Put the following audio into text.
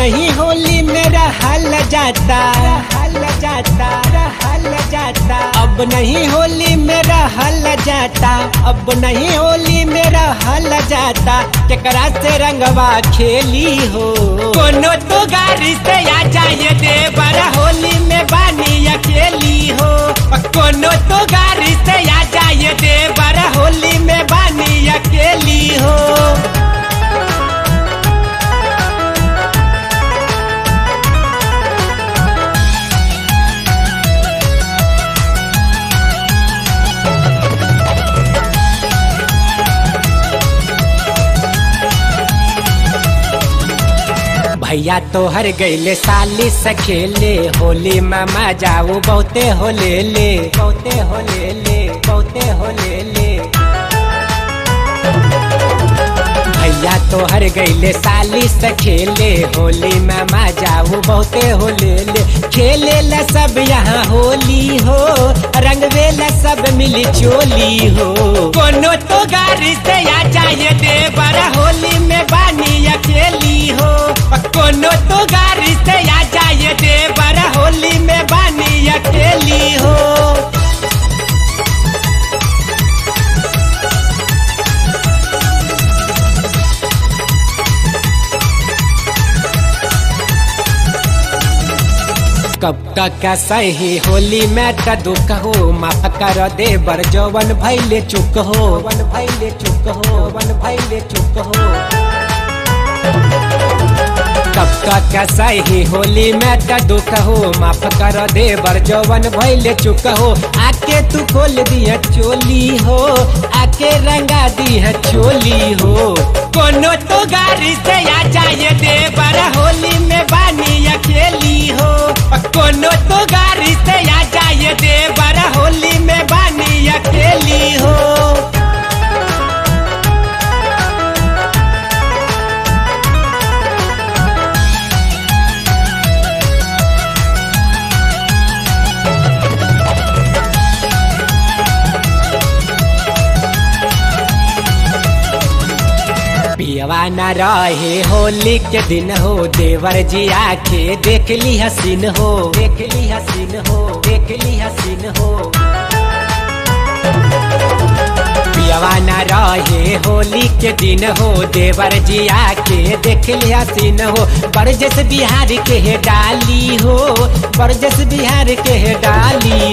नहीं होली मेरा हल जाता हल जाता हल जाता अब नहीं होली मेरा हल जाता अब नहीं होली मेरा हल जाता केकरा से रंगवा खेली हो कोनो तो गाड़ी से आ जाए दे बड़ा होली में बानी अकेली हो कोनो तो गाड़ी से आ जाए दे बड़ा होली में बानी अकेली हो भैया तो हर गईले साली सखेले होली में मजाऊ बहुते होले ले बहुते होले ले बहुते होले ले भैया तो हर गईले साली सखेले होली में मजाऊ बहुते होले ले खेले ला सब यहाँ होली हो रंगवे ला सब मिली चोली हो कोनो तो गाड़ी से आ जाए दे बड़ा होली में बानी अकेली हो कोनो तो गाड़ी से आ जाए दे बड़ा होली में बानी अकेली हो कब तक सही होली में त दुख हो माफ कर दे बर जवन भैले चुक हो वन भैले चुक हो वन भैले चुक हो कब तक सही होली में त दुख हो माफ कर दे बर जवन भैले चुक हो आके तू खोल दिया चोली हो आके रंगा दिया चोली हो कोनो तो गाड़ी से आ जाए दे बड़ा होली में बानी अकेली हो कोनो तो गाड़ी से आ जाए दे बड़ा होली में बानी अकेली हो पियवा न रहे होली के दिन हो देवर जी आके देख ली हसीन हो देख ली हसीन हो देख ली हसीन हो पियवा न रहे होली के दिन हो देवर जी आके देख ली हसीन हो बरजस बिहार के है डाली हो बरजस बिहार के है डाली